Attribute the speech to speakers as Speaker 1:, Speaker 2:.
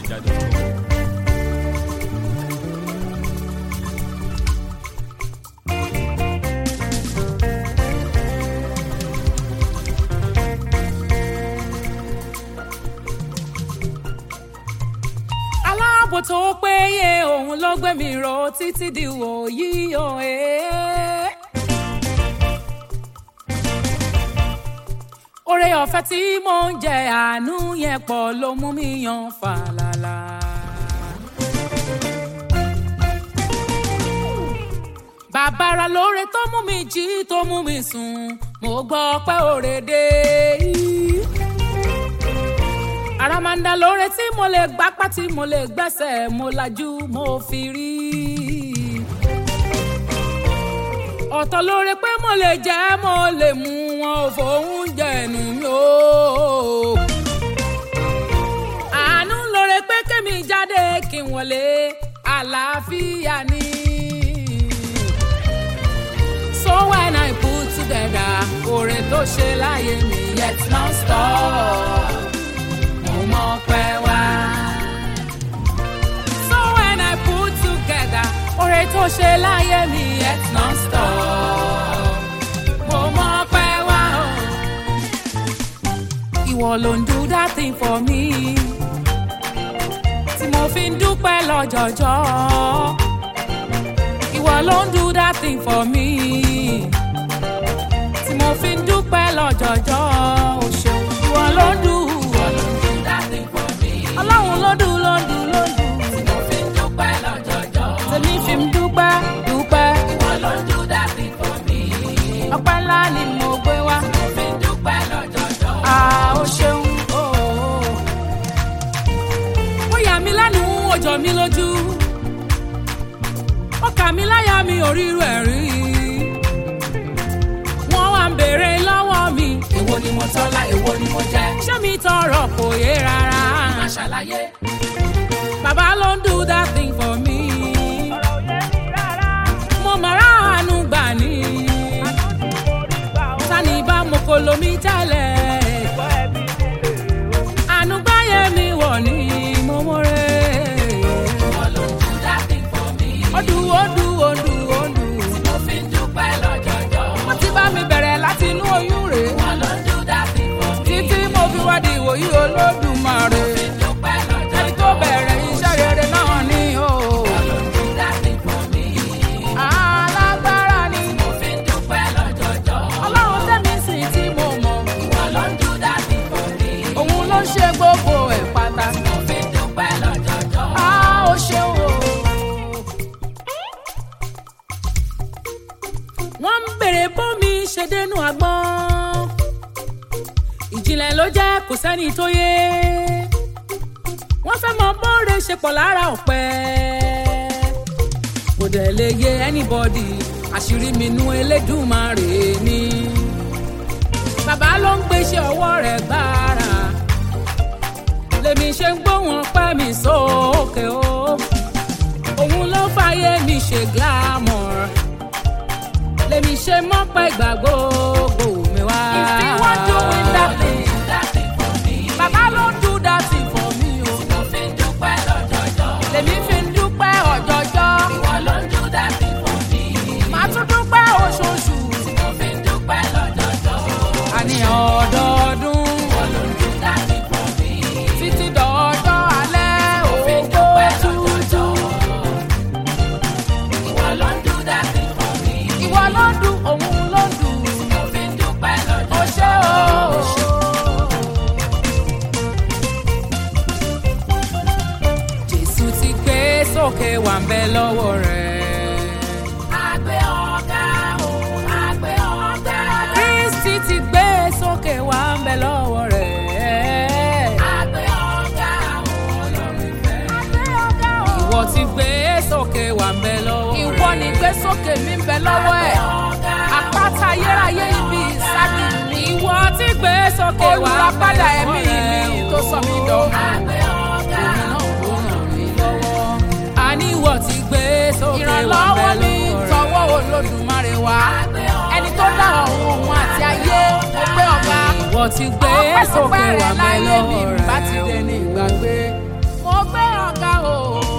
Speaker 1: fujinaija.com.
Speaker 2: aláàbò tó péye òun ló gbé mi ró títí di wòyí o ẹ́. oore ọ̀fẹ́ tí mò ń jẹ àánú yẹn pọ̀ ló mú mi yan fàlàlà. bàbára lóore tó mú mi jí tó mú mi sùn mo gbọ́ pé òre dé yìí àràmàǹdà lóore tí mo lè gbápá tí mo lè gbẹ́sẹ̀ mo lajú mo fi rí. ọ̀tọ̀ lóore pé mo lè jẹ́ mo lè mú wọn ò fòun jẹ̀nu mi o. àánú lóore pé kémi jáde kí n wọlé àlàáfíà ni. So when I put together oore tó ṣe láyé mi yet non stop mo mọ̀ pé wá. So when I put together oore tó ṣe láyé mi yet non stop mo mọ̀ pé wá. Ìwọ ló ń do that thing for me tí mo fi ń dúpẹ́ lọ́jọ́jọ́. Ìwọ ló ń do that thing for me tí mo fi ń dúpẹ́ lọ́jọ́jọ́. O ṣeun, ìwọ ló ń do. Ìwọ ló ń do that thing for me. Ọlọ́run ló dùn ló dùn ló dùn. Tí mo fi ń dúpẹ́ lọ́jọ́jọ́. Tèmi fi ń dúpẹ́ dúpẹ́. Ìwọ ló ń do that thing for me. Ọpẹ́ ńlá ni mo gbé wá. Tí mo fi ń dúpẹ́ lọ́jọ́jọ́. À ó ṣeun o. Ó yà mí lẹ́nu ó jọ mí lójú. Ó kà mí láyà mi ò ríru ẹ̀ rí. Wọ́n wá ń béèrè lọ́wọ́ mi. Èwo ni mo tọ́lá, èwo ni mo jẹ́? Ṣé mi tọrọ kò yé rárá? Má ṣàlàyé. Bàbá ló ń do that thing for me. Mo mọ̀ ráàánú gbà ní. Sani bá mo kò lomi tẹ́lẹ̀. Àánú gbáyé mi wọ̀ ní mo mọ̀rẹ́. Odù odù odù odù. Mo fi ń dúpẹ́ lọ́jọ́jọ́. Wọ́n ti bá mi bẹ̀rẹ̀ láti inú oyún rè. Wọ́n ló ń dún dábì fún mi. Títí mo fi wá di ìwòyí olódùmarè. Mo fi ń dúpẹ́ lọ́jọ́jọ́. Ẹni tó bẹ̀rẹ̀ iṣẹ́ rere náà ni o. Wọ́n ló ń dún dábì fún mi. Alágbára ni. Mo fi ń dúpẹ́ lọ́jọ́jọ́. Ọlọ́run tẹ̀mí sí tí mo mọ̀. Ìwọ ló ń dún dábì fún mi. Òun ló ṣe gbogbo ẹ̀ pátá. Mo fi ń dúpẹ́ lọ́jọ́jọ́. A ó ṣeun o. wọ́n ń bèrè bómi ṣe dénú agbọ́n. ìjìnlẹ̀ ló jẹ́ kò sẹ́ni tó yé. wọ́n fẹ́ mọ bóore ṣe pọ̀ lára ọ̀pẹ. kò dẹ̀ lè yé anybody àṣírí mi nú elédùnmarè ni. bàbá ló ń gbéṣẹ́ ọwọ́ rẹ̀ gbára. lèmi ṣe ń gbóhùn ọpẹ́ mi sókè o. òun ló fàyè mi ṣe glamour lèmi ṣe mọ́ pẹ́ gbà gbogbo mi wá. If you wan doing that thing, bàbá ló ń do that thing for me o. Mo fi ń dúpẹ́ lọ́jọ́jọ́. Lèmi fi ń dúpẹ́ ọ̀jọ́jọ́. Ìwọ ló ń do that thing for me. Màá tún dúpẹ́ oṣooṣù. Mo fi ń dúpẹ́ lọ́jọ́jọ́. Àní ọdọọdún. Ìwọ ló ń do that thing for me. Títí dọ̀ọ́jọ́ alẹ́ ògbó tútù. Ìwọ ló ń do that thing for me. Ìwọ ló ń dùn, òun ló ń dùn. Mo fi ń dúpẹ́ lọ́jọ́. O ṣé o. Jésù ti gbé sókè wà ń bẹ lọ́wọ́ rẹ̀. Àgbẹ̀ ọ̀gá o, àgbẹ̀ ọ̀gá. Kristi ti gbé sókè wà ń bẹ lọ́wọ́ rẹ̀. Àgbẹ̀ ọ̀gá o, lórí ìfẹ́. Àgbẹ̀ ọ̀gá o. Ìwọ ti gbé sókè wà ń bẹ lọ́wọ́ rẹ̀. Ìwọ ni gbé sókè mi ń bẹ lọ́wọ́ ẹ̀. Àpáta ayérayé ibi ìsádi mi. Ìwọ ti gbé sókè wà ń bẹ lọ́wọ́ rẹ̀. Olùràpadà ẹ̀mí mi tó sọ mí dọ̀mọ́. Àgbẹ̀ ọ̀gá o, lórí lọ́wọ́. Àní ìwọ ti gbé sókè wà ń bẹ
Speaker 3: ìrànlọ́wọ́ mi
Speaker 2: lọ́wọ́ rẹ̀.
Speaker 3: tọwọ́ olódùmarè wá ẹni tó dá ọ̀run òun àti ayé mo gbé ọba
Speaker 2: Ìwọ ti gbé sókè wà ń bẹ
Speaker 3: láyé mi
Speaker 2: lọ́wọ́
Speaker 3: bá ti
Speaker 2: rẹ̀.
Speaker 3: dẹni ìgbàgbé mo
Speaker 2: gbé ọ̀gá o.